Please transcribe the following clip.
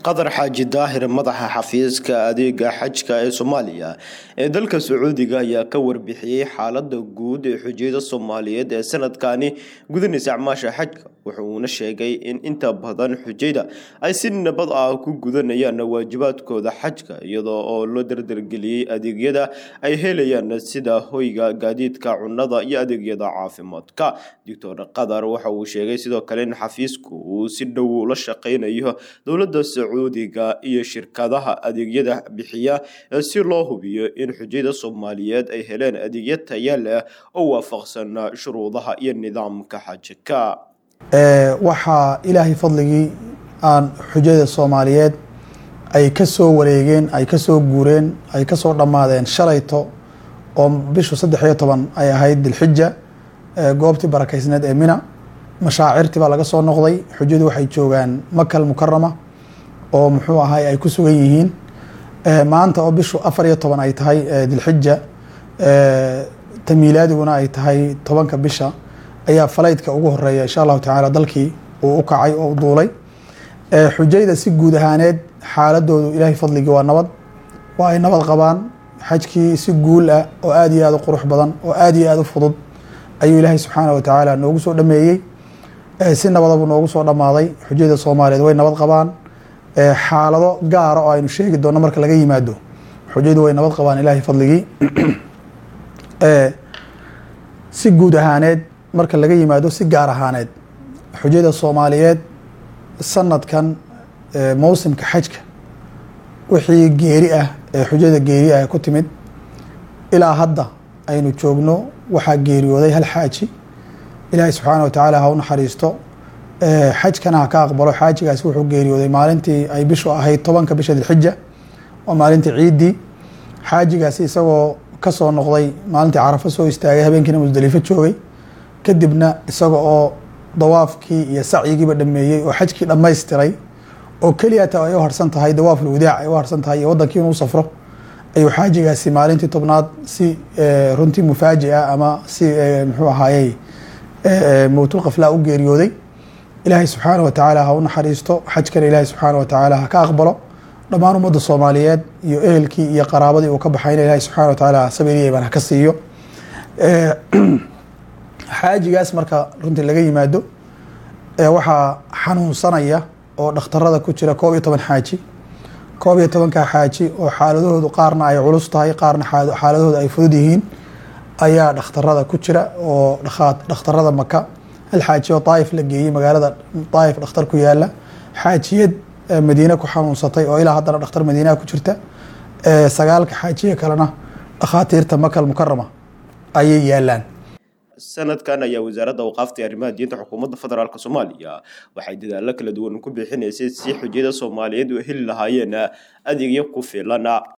qadar xaaji daahir madaxa xafiiska adeega xajka ee soomaaliya ee dalka sacuudiga ayaa ka warbixiyey xaalada guud ee xujiyada soomaaliyeed ee sanadkani gudanaysa acmaasha xajka wuxuuna sheegay in inta badan xujayda ay si nabad ah ku gudanayaan waajibaadkooda xajka iyadoo oo loo dardargeliyey adeegyada ay helayaan sida hoyga gaadiidka cunada iyo adeegyada caafimaadka doctor qadar waxa uu sheegay sidoo kale in xafiisku uu si dhow ula shaqeynayo dowlada sacuudiga iyo shirkadaha adeegyada bixiya si loo hubiyo in xujayda soomaaliyeed ay heleen adeegyo taya leh oo waafaqsan shuruudaha iyo nidaamka xajka waxaa ilaahay fadligii aan xujada soomaaliyeed ay ka soo wareegeen ay ka soo guureen ay ka soo dhammaadeen shalayto oo bishu saddex iyo toban ay ahayd dilxija goobtii barakeysneed ee mina mashaacirtii baa laga soo noqday xujadu waxay joogaan makal mukarama oo muxuu ahay ay ku sugan yihiin maanta oo bishu afar iyo toban ay tahay dilxija tamiilaadiguna ay tahay tobanka bisha ayaa falaydka ugu horeeya insha allahu tacaala dalkii uu u kacay oo u duulay xujayda si guud ahaaneed xaaladoodu ilaahay fadligii waa nabad waa ay nabad qabaan xajkii si guul ah oo aada iyo aada u qurux badan oo aada iyo aada u fudud ayuu ilaahay subxaana wa tacaala noogu soo dhameeyey si nabadabuu noogu soo dhammaaday xujayda soomaaliyeed way nabad qabaan xaalado gaara oo aynu sheegi doonno marka laga yimaado xujaydu way nabad qabaan ilaahay fadligii si guud ahaaneed marka laga yimaado si gaar ahaaneed xujayda soomaaliyeed sanadkan mowsimka xajka wixii geeri ah ee xujada geeri ah ku timid ilaa hadda aynu joogno waxaa geeriyooday hal xaaji ilaahay subxaana wa tacaala ha u naxariisto xajkana ha ka aqbalo xaajigaasi wuxuu geeriyooday maalintii ay bishu ahayd tobanka bisha dilxija waa maalintii ciiddii xaajigaasi isagoo kasoo noqday maalintii carafo soo istaagay habeenkiina musdelifo joogay kadibna isaga oo dawaafkii iyo sacyigiiba dhameeyey oo xajkii dhammaystiray oo keliyata ay u harsan tahay dawaaful wadaac ay u harsan tahay iyo wadankii inuu safro ayuu xaajigaasi maalintii tobnaad si runtii mufaaji ah ama si muxuu ahaayey mowtul kaflaa u geeriyooday ilaahay subxaana wa tacaala ha u naxariisto xajkana ilaahay subxaana wa tacaala ha ka aqbalo dhammaan ummadda soomaaliyeed iyo ehelkii iyo qaraabadii uu ka baxayna ilaahay subxana wa tacaala sabiriyeban ha ka siiyo xaajigaas marka runtii laga yimaado waxaa xanuunsanaya oo dhakhtarada ku jira koob iyo toban xaaji koob iyo tobanka xaaji oo xaaladahoodu qaarna ay culus tahay qaarna xaaladahooda ay fudud yihiin ayaa dhakhtarada ku jira oo dhakhtarada maka hal xaaji oo daaif la geeyey magaalada daaif dhakhtar ku yaala xaajiyad madiine ku xanuunsatay oo ilaa haddana dhakhtar madiinaha ku jirta sagaalka xaajiya kalena dhakhaatiirta makal mukarama ayay yaalaan sanadkan ayaa wasaaradda awqaafta arrimaha diinta xukuumadda federaalk soomaaliya waxay dadaalo kala duwan ku bixinaysay si xujiyada soomaaliyeed u heli lahaayeen adeegyo ku filan